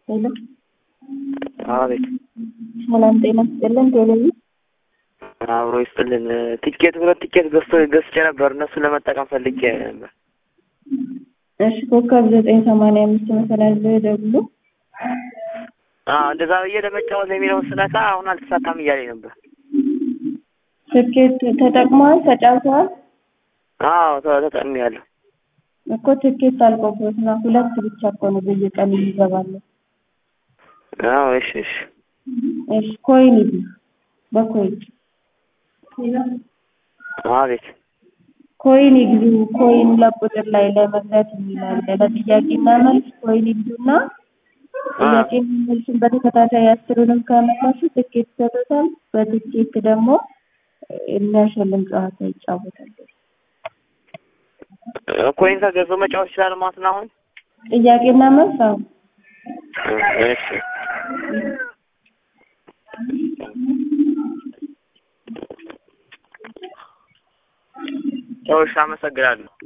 ሄሎ አቤት ሰላም ጤና ይስጥልን። ቴሌቪዥን አብሮ ይስጥልን። ቲኬት ሁለት ቲኬት ገዝቶ ገዝቼ ነበር እነሱን ለመጠቀም ፈልጌ ነበር። እሺ ኮከብ ዘጠኝ ሰማንያ አምስት መሰላል ደውሎ አዎ እንደዛ ብዬ ለመጫወት የሚለውን ስነካ አሁን አልተሳካም እያለኝ ነበር። ትኬት ተጠቅመዋል? ተጫውተዋል? አዎ ተ- ተጠቅሜያለሁ። እኮ ትኬት አልቆበት ነው። ሁለት ብቻ እኮ ነው በየቀኑ ይገባለን። አዎ እሺ እሺ እሺ ኮይን ይዙ በኮይን አቤት ኮይን ይግዙ። ኮይን ለቁጥር ላይ ለመግዛት የሚላል ለጥያቄና መልስ ኮይን ይግዙና ጥያቄና መልስን በተከታታይ አስሩንም ከመለሱ ትኬት ይሰጡታል። በትኬት ደግሞ የሚያሸልም ጨዋታ ይጫወታሉ። ኮይን ከገዛሁ መጫወት ይችላል ማለት ነው አሁን? ጥያቄና መልስ አሁን እሺ ጨውሽ አመሰግናለሁ።